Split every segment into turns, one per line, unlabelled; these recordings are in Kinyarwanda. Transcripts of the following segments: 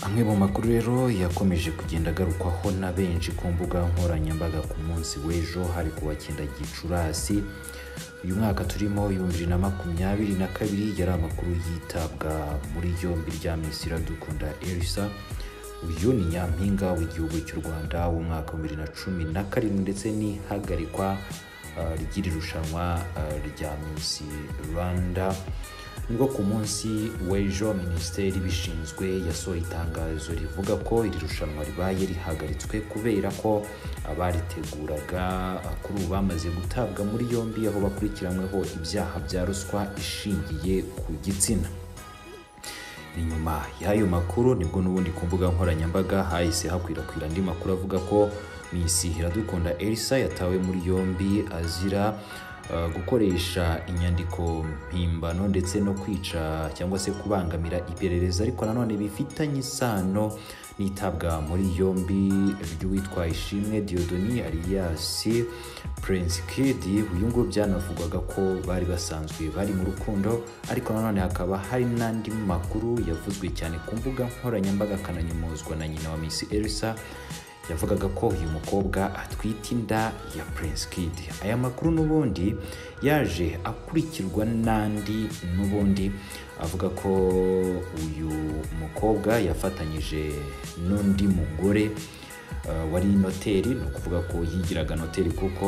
amwe mu makuru rero yakomeje kugenda agarukwaho na benshi ku mbuga nkoranyambaga ku munsi w'ejo hari kuwa cyenda gicurasi uyu mwaka turimo ibihumbi bibiri na makumyabiri na kabiri yari amakuru yitabwa muri yombi rya minisitiri iradukunda elisa uyu ni nyampinga w'igihugu cy'u rwanda w'umwaka wa bibiri na cumi na karindwi ndetse n'ihagarikwa ah, ry'iri rushanwa ah, rya misi rwanda nibwo ku munsi w'ejo minisiteri ibishinzwe yasohoye itangazo rivuga ko iri rushanwa ribaye rihagaritswe kubera ko abariteguraga ah, kuri ubu bamaze gutabwa muri yombi aho bakurikiranyweho ibyaha bya ruswa ishingiye ku gitsina ni nyuma y'ayo makuru nibwo n'ubundi ku mbuga nkoranyambaga hahise hakwirakwira andi makuru avuga ko misi iradukunda elisa yatawe muri yombi azira eh, gukoresha inyandiko mpimbano ndetse no kwica cyangwa se kubangamira iperereza ariko nanone bifitanye isano n'itabwa muri yombi ry'uwitwa ishimwe diodoni ariyasi prince kid uyu nguyu byanavugwaga ko bari basanzwe bari mu rukundo ariko nanone hakaba hari n'andi makuru yavuzwe cyane ku mbuga nkoranyambaga akananyumuzwa na nyina wa miss elsa yavugaga ko uyu mukobwa atwite inda ya prince kid aya makuru n'ubundi yaje akurikirwa n'andi n'ubundi avuga ko uyu mukobwa yafatanyije n'undi mugore Uh, wari noteri ni ukuvuga ko yigiraga noteri kuko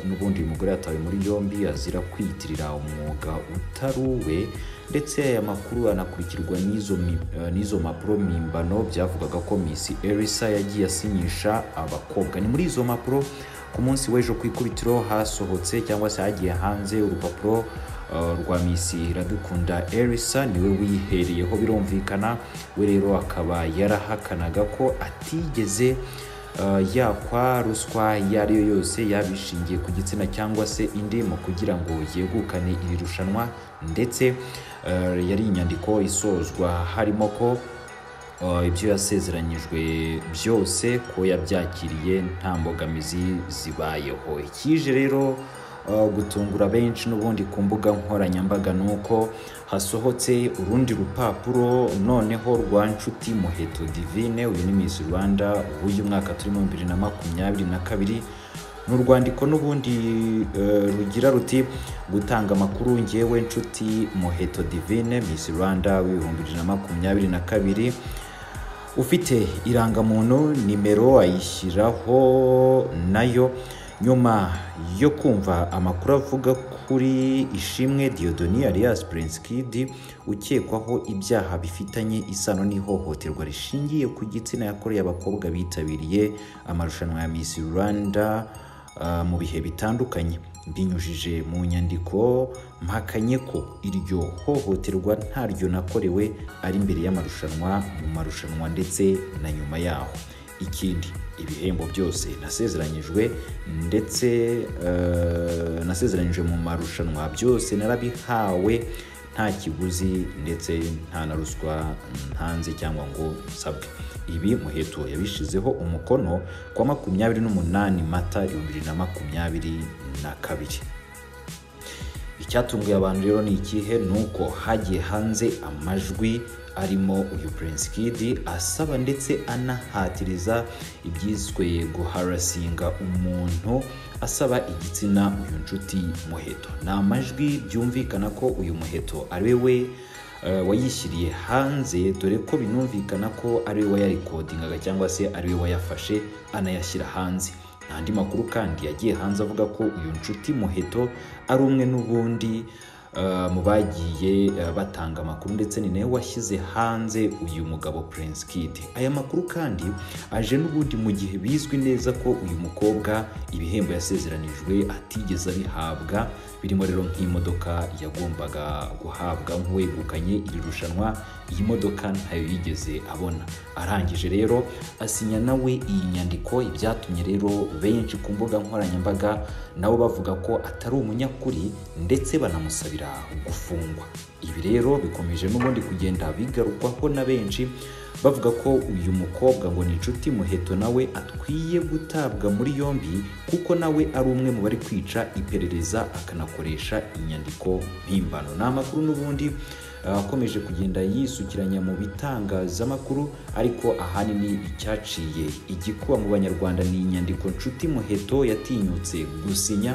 n'ubundi uyu mugore yatawe muri yombi azira kwiyitirira umwuga utari uwe ndetse aya makuru anakurikirwa n'izo mi- eh, n'izo mpapuro mpimbano byavugaga ko miss elisa yagiye asinyisha abakobwa ni muri izo mpapuro ku munsi w'ejo ku ikubitiro hasohotse cyangwa se hagiye hanze urupapuro eh, rwa misi iradukunda elisa niwe wihereyeho birumvikana we rero akaba yarahakanaga ko atigeze Uh, yakwa ruswa iyo ari yo yose yaba ishingiye ku gitsina cyangwa se indi mu kugira ngo yegukane iri rushanwa ndetse uh, yari inyandiko isozwa harimo ko uh, ibyo yasezeranyijwe byose ko yabyakiriye nta mbogamizi zibayeho ikije rero uh, gutungura benshi n'ubundi ku mbuga nkoranyambaga ni uko hasohotse urundi rupapuro noneho rwa nshuti muheto divine uyu ni miss rwanda w'uyu mwaka turimo bibiri na makumyabiri na kabiri ni urwandiko n'ubundi eh, rugira ruti gutanga amakuru ngewe nshuti muheto divine miss rwanda w'ibihumbi bibiri na makumyabiri na kabiri ufite irangamuntu nimero ayishyiraho nayo nyuma yo kumva amakuru avuga kuri ishimwe diodoni alias prince kid ukekwaho ibyaha bifitanye isano n'ihohoterwa rishingiye ku gitsina yakoreye abakobwa bitabiriye amarushanwa ya miss rwanda ah, mu bihe bitandukanye binyujije mu nyandiko mpakanye ko iryo hohoterwa ntaryo nakorewe ari imbere y'amarushanwa mu marushanwa ndetse na nyuma yaho ikindi ibihembo byose nasezeranyijwe ndetse eh, nasezeranyijwe mu marushanwa byose narabihawe nta kiguzi ndetse nta na ruswa ntanze cyangwa ngo nsabwe ibi muheto yabishizeho umukono ku wa makumyabiri n'umunani mata ibihumbi bibiri na makumyabiri na kabiri icyatunguye abantu rero ni ikihe ni uko hagiye hanze amajwi arimo uyu prince kid asaba ndetse anahatiriza ibyiswe guharasinga umuntu asaba igitsina uyu nshuti muheto ni amajwi byumvikana ko uyu muheto ari we eh, wayishyiriye hanze dore ko binumvikana ko ari we wayarikodingaga cyangwa se ari we wayafashe anayashyira hanze nta andi makuru kandi yagiye hanze avuga ko uyu nshuti muheto ari umwe n'ubundi eh, mu bagiye eh, batanga amakuru ndetse ni nawe washyize hanze uyu mugabo prince kid aya makuru kandi aje n'ubundi mu gihe bizwi neza ko uyu mukobwa ibihembo yasezeranijwe atigeze abihabwa birimo rero nk'imodoka yagombaga guhabwa nk'uwegukanye iri rushanwa iyi modoka ntayo yigeze abona arangije rero asinya nawe iyi nyandiko ibyatumye rero benshi ku mbuga nkoranyambaga nabo bavuga ko atari umunyakuri ndetse banamusabira gufungwa ibi rero bikomeje n'ubundi kugenda bigarukwaho na benshi bavuga ko uyu mukobwa ngo ni inshuti muheto nawe akwiye gutabwa muri yombi kuko nawe ari umwe mu bari kwica iperereza akanakoresha inyandiko mpimbano ni amakuru n'ubundi akomeje kugenda yisukiranya mu bitangazamakuru ariko ahanini icyaciye igikuba mu banyarwanda ni inyandiko nshuti muheto yatinyutse gusinya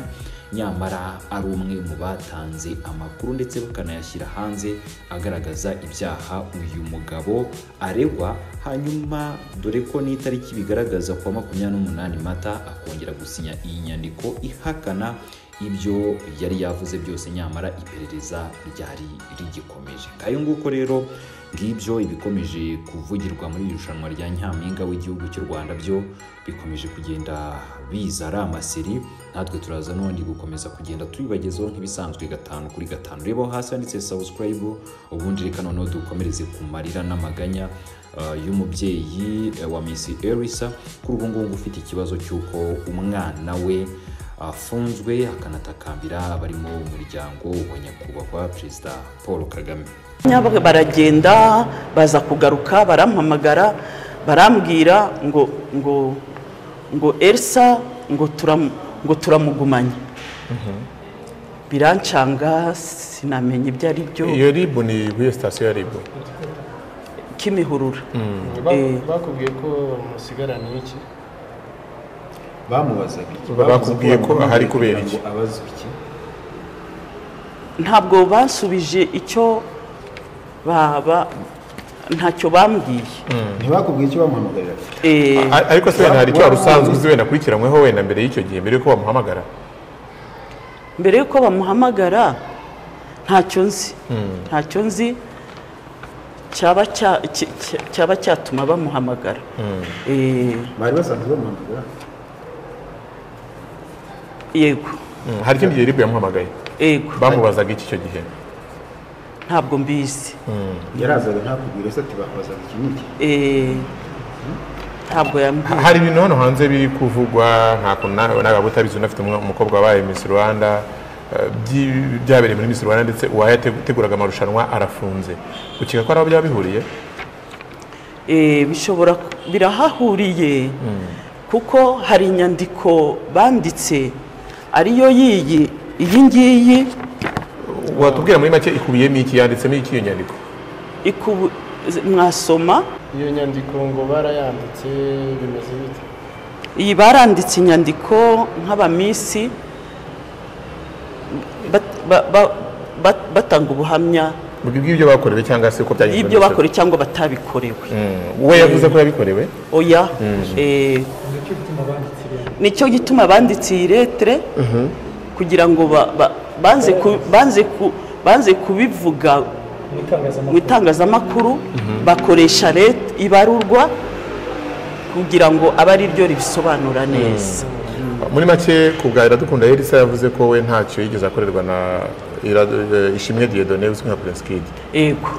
nyamara ari umwe mu batanze amakuru ndetse bakanayashyira hanze agaragaza ibyaha uyu mugabo aregwa hanyuma dore ko n'itariki bigaragaza kuwa makumyabiri n'umunani mata akongera gusinya iyi nyandiko ihakana ibyo yari yavuze byose nyamara iperereza ryari rigikomeje kayo nguko rero ngibyo ibikomeje kuvugirwa muri iri rushanwa rya nyampinga w'igihugu cy'u rwanda byo bikomeje kugenda biza ari amaseri natwe turaza n'ubundi gukomeza kugenda tubibagezaho nk'ibisanzwe gatanu kuri gatanu reba aho hasi handitse subscribe ubundi reka noneho dukomereze ku marira n'amaganya uh, y'umubyeyi eh, wa misi erisa kuri ubu ngubu ufite ikibazo cy'uko umwana we afunzwe akanatakambira abarimo umuryango wa nyakubahwa perezida paul kagame
Nyaba- baragenda baza kugaruka barampamagara barambwira ngo ngo ngo elisa ngo turam- ngo turamugumanye birancanga sinamenya ibyo ari byo
iyo ribu ni kuri sitasiyo ya ribu
kimihurura
Ba-
Eh.
bakubwiye ko bamusigaranye iki
bamubazaga iki
Bakubwiye
Bavuze
ko ahari kubera iki?
ngo abazwe iki
ntabwo bansubije icyo baba ntacyo bambwiye
ntibakubwiye icyo bamuhamagarira
Eh,
A- ariko se wenda hari icyo wari usanzwe uzi wenda akurikiranyweho wenda mbere y'icyo gihe mbere y'uko bamuhamagara
mbere y'uko bamuhamagara ntacyo nzi ntacyo nzi cyaba cya- cy- cy- cyaba cyatuma bamuhamagara Eh,
bari basanzwe bamuhamagara
yego
Mm, hari ikindi gihe ribu yamuhamagaye
yego
bamubazaga iki icyo gihe
ntabwo mbizi
yarazaga ntakubwira se ati bamubazaga iki n'iki
Eh, ntabwo
Ha-
yambwiye
hari ibintu hano hanze biri kuvugwa nta kuntu nawe nawe waba utabizi unafite umwe- umukobwa wabaye Miss Rwanda eh, byi- byabereye muri Miss Rwanda ndetse uwayateguraga amarushanwa arafunze ukeka ko ari aho byaba bihuriye
Eh, bishobora ku- birahahuriye kuko hari inyandiko banditse ariyo yiyi iyi ngiyi
watubwira muri make ikubiyemo iki yanditsemo iki iyo nyandiko
ikubu- mwasoma
iyo nyandiko ngo barayanditse bimeze bite
iyi baranditse inyandiko nk'abamisi bat- ba- ba- bat- batanga ubuhamya
bwibwira ibyo bakorewe cyangwa se uko byagenze
y'ibyo
muri-
bakorewe cyangwa batabikorewe
Mm, we yavuze ko yabikorewe
oya eh, nicyo gituma banditse iyi letere kugira ngo ba- ba- banze ku- banze ku- banze kubivuga mu itangazamakuru bakoresha leta ibarurwa kugira ngo abe ari ryo ribisobanura neza
muri make ku bwa iradukunda yerisa yavuze ko we ntacyo yigeze akorerwa na Irad- eh, ishimwe diedone uzwi nka prince kid
yego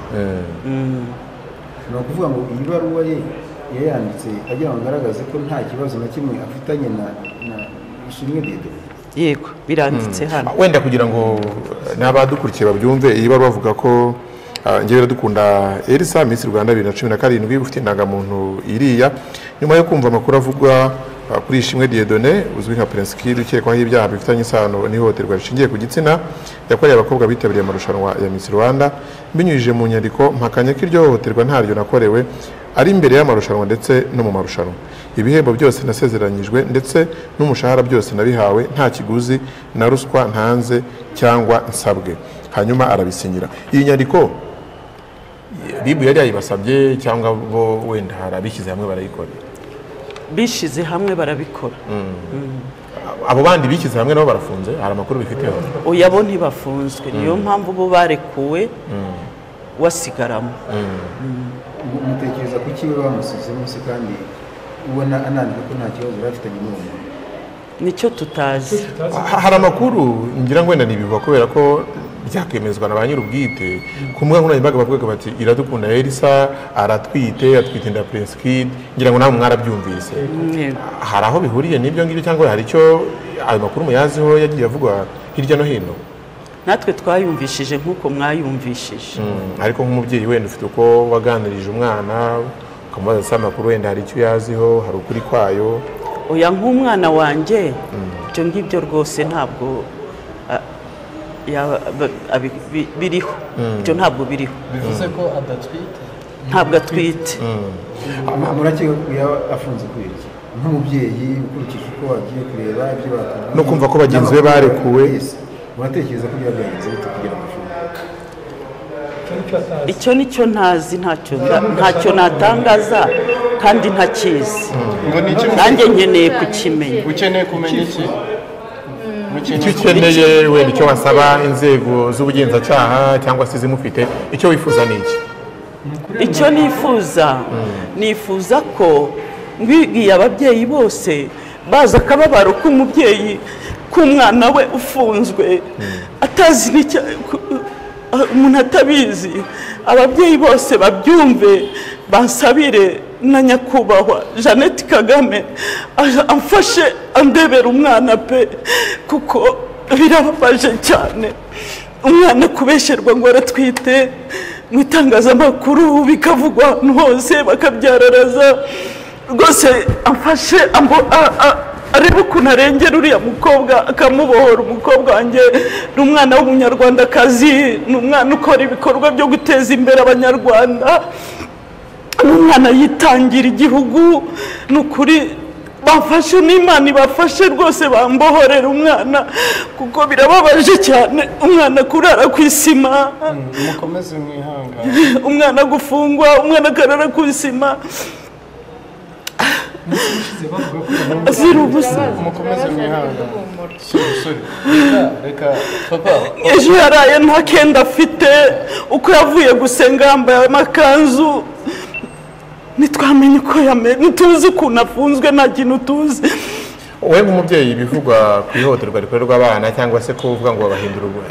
ni ukuvuga ngo iyi baruwa ye yayanditse agira ngo agaragaze ko nta kibazo na kimwe afitanye na na ishimwe dedo
yego biranditse hano
wenda kugira ngo n'abadukurikiye babyumve iyi baruwa bavuga ko ah, njyewe iradukunda elisa minsi rwanda bibiri na cumi na karindwi ufite indangamuntu iriya nyuma yo kumva amakuru avugwa ah, kuri ishimwe diedone uzwi nka prince kid ukekwaho ibyaha bifitanye isano n'ihohoterwa rishingiye ku gitsina yakoreye abakobwa bitabiriye amarushanwa ya minsi rwanda mbinyujije mu nyandiko mpakanya ko iryo hohoterwa ntaryo nakorewe ari imbere y'amarushanwa ndetse no mu marushanwa ibihembo byose nasezeranyijwe ndetse n'umushahara byose nabihawe nta kiguzi na ruswa ntanze cyangwa nsabwe hanyuma arabisinyira iyi nyandiko ribu yari yayibasabye cyangwa bo wenda hari abishyize hamwe barayikora
bishyize hamwe barabikora
abo bandi bishyize hamwe nabo barafunze hari amakuru bifiteho
oya bo ntibafunzwe niyo mpamvu bo barekuwe wasigaramo
mutekereza ku kiwe bamusizemo se kandi ubona anandika ko nta kibazo yari afitanye n'uwo muntu
nicyo tutazi
Ha- hari amakuru ngira ngo wenda ni ibivuga kubera ko byakemezwa na ba nyir'ubwite ku mbuga nkoranyambaga bavugaga bati iradukunda elisa aratwite atwite inda prince kid ngira ngo nawe mwarabyumvise
Yego.
hari aho bihuriye n'ibyo ngibyo cyangwa hari icyo ayo makuru muyaziho yagiye avugwa hirya no hino
natwe twayumvishije nk'uko mwayumvishije
Mm, ariko nk'umubyeyi wenda ufite uko waganirije umwana ukamubaza se amakuru wenda hari icyo uyaziho hari ukuri kwayo
oya nk'umwana wanjye ibyo ngibyo rwose ntabwo a- yaba- ba- abi- bi- biriho ibyo ntabwo biriho
bivuze ko adatwite
ntabwo atwite
Mu- murakeka ko yaba afunze kubera iki nk'umubyeyi ukurikije uko wagiye kureba ibyo bakubwiye
No kumva ko bagenzi be barekuwe.
Yes. uratekereza ko byaba byagenze bite kugira ngo afunge
icyo ni cyo ntazi ntacyo nda- ntacyo natangaza kandi ntakizi
ngo ni iki
nanjye nkeneye kukimenya
ukeneye kumenya iki
icyo
ukeneye
ukeneye wenda icyo wasaba inzego z'ubugenzacyaha cyangwa se izimufite icyo wifuza ni iki
icyo nifuza nifuza ko mbibwiye ababyeyi bose bazi akababaro k'umubyeyi k'umwana we ufunzwe atazi n'icyo ku- uh, umuntu atabizi ababyeyi bose babyumve bansabire na nyakubahwa jeannette kagame aje amfashe andebera umwana pe kuko birababaje cyane umwana kubesherwa ngo aratwite mu itangazamakuru bikavugwa ahantu hose bakabyararaza rwose amfashe ambo- a- a- arebe ukuntu arengera uriya mukobwa akamubohora umukobwa wanjye ni umwana w'umunyarwandakazi ni umwana ukora ibikorwa byo guteza imbere abanyarwanda umwana yitangira igihugu ni ukuri bafashe n'imana ibafashe rwose bambohorera umwana kuko birababaje cyane umwana kurara ku isima
mukomeze mwihangane
umwana gufungwa umwana akarara ku isima azira ubusa
mukomeze mwihangane sore sore reka papa
ejo yaraye nta kenda afite uko yavuye gusenga yambaye amakanzu ntitwamenye uko yameze ntituzi ukuntu afunzwe nta kintu tuzi
wowe nk'umubyeyi bivugwa ku ihohoterwa rikorerwa abana cyangwa se kuvuga ngo babahindura ubu-